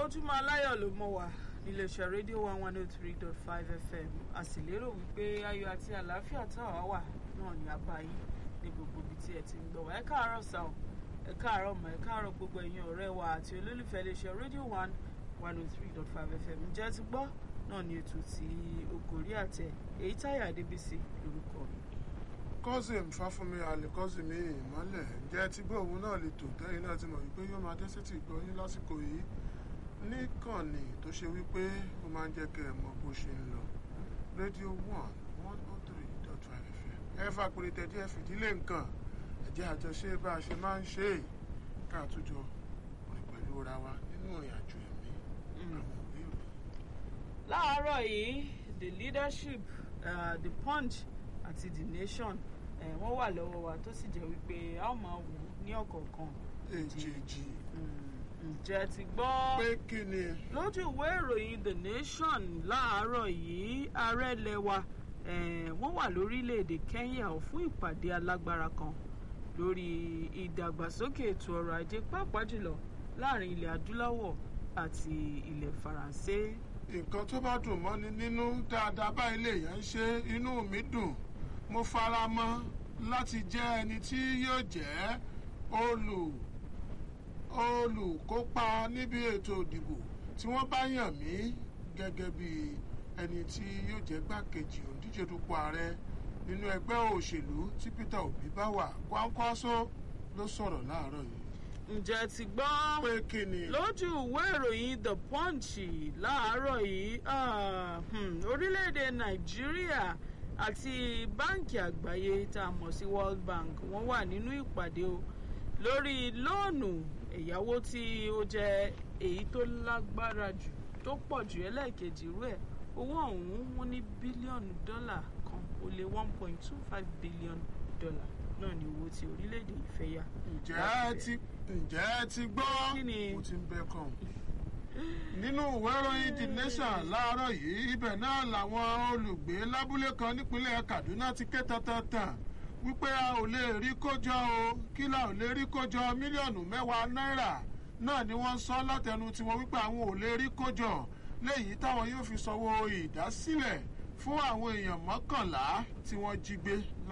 ojúmọ́ aláyọ̀ ló mọ̀ wá iléeṣẹ́ rédíò one one oh three dot five fm a sì lérò wípé ayọ̀ àti àlàáfíà táwa wà náà ní abáyé ní gbogbo ibi tí ẹ ti ń gbọ́ wá ẹ káàárọ̀ sá o ẹ káàárọ̀ mọ́ ẹ káàárọ̀ gbogbo ẹ̀yin ọ̀rẹ́ wa àti olólùfẹ́ iléeṣẹ́ rédíò one one oh three dot five fm ǹjẹ́ ti gbọ́ náà ní ètò tí ògòrí àtẹ èyí táyà adébísí lórúkọ mi. cousin fáfúnmi alikọ́sìmí ìmọ́lẹ̀ ǹjẹ́ tí gbọ́ òun náà lè tò tẹ́yìn náà ti mọ̀ wípé yóò máa dé sétí ìgbọ́ yín lásìkò yìí níkànnì tó ṣe wípé ó máa ń jẹ́ kẹ́ ẹ mọ bó ṣe ń lọ rédíò one one oh three dot five fm ẹ fà pèrè tẹ̀dí ẹ fìdílé nǹkan ẹ̀jẹ̀ àjọṣe bá a ṣe máa ń ṣe é ká àtújọ rìn pẹ̀lú ra wa nínú ìrìn àjò ẹ̀mí àwọn òbí òbí. láàárọ̀ yìí the leadership uh, the punch àti the nation eh, wọ́n wà lọ́wọ́ wa tó sì jẹ́ wípé a ó máa wò ó ní ọ̀kọ̀ọ̀kan èjèèjì Mm, ǹjẹ́ ti gbọ́ pé kí ni lójú ìwé ìròyìn the nation láàárọ̀ yìí ààrẹ ilẹ̀ wa eh, wọ́n wà lórílẹ̀‐èdè kenya ò fún ìpàdé alágbára kan lórí ìdàgbàsókè ètò ọrọ̀ ajé pàápàá jùlọ láàrin ilẹ̀ adúláwọ̀ àti ilẹ̀ faransé. nǹkan tó bá dùn mọ́ni nínú dáadáa báyìí lèèyàn ń ṣe inú mi dùn mo fara mọ́ láti jẹ́ ẹni tí yóò jẹ́ olù olùkópa níbi ètò ìdìbò tí wọ́n bá yàn mí gẹ́gẹ́ bí ẹni tí yóò jẹ́ gbàkejì òǹdíje dupò ààrẹ nínú ẹgbẹ́ òṣèlú tí peter obi bá wà Kwankwaso ló sọ̀rọ̀ láàárọ̀ yìí ǹjẹ́ ti gbọ́ pé kí ni lójú ìwé ìròyìn the punch láàárọ̀ yìí ah, hmm, orílẹ̀-èdè nàìjíríà àti báǹkì àgbáyé tá a mọ̀ sí world bank wọ́n wà nínú ìpàdé o lórí lóònù ẹ̀yáwó tí ó jẹ́ èyí tó lágbára jù tó pọ̀ jù ẹlẹ́ẹ̀kejì irú ẹ̀ owó ọ̀hún wọ́n ní bílíọ̀nù dọ́là kan ó lé one point two five billion dollar náà ni owó tí orílẹ̀-èdè yìí fẹ́ yá. ǹjẹ́ ẹ ti ǹjẹ́ ẹ ti gbọ́ Kí ni? mo ti ń bẹ kàn nínú ìwé ìròyìn the nation láàárọ̀ yìí ibẹ̀ náà làwọn olùgbé lábúlé kan nípínlẹ̀ kaduna ti ké tantan wípé a ò lè rí kójọ o kí la ò lè rí kójọ mílíọ̀nù mẹ́wàá náírà náà ni wọ́n sọ látẹnu tiwọn wípé àwọn ò lè rí kójọ léyìí táwọn yóò fi sanwó ìdásílẹ̀ fún àwọn èèyàn mọ́kànlá tí wọ́n jí gbé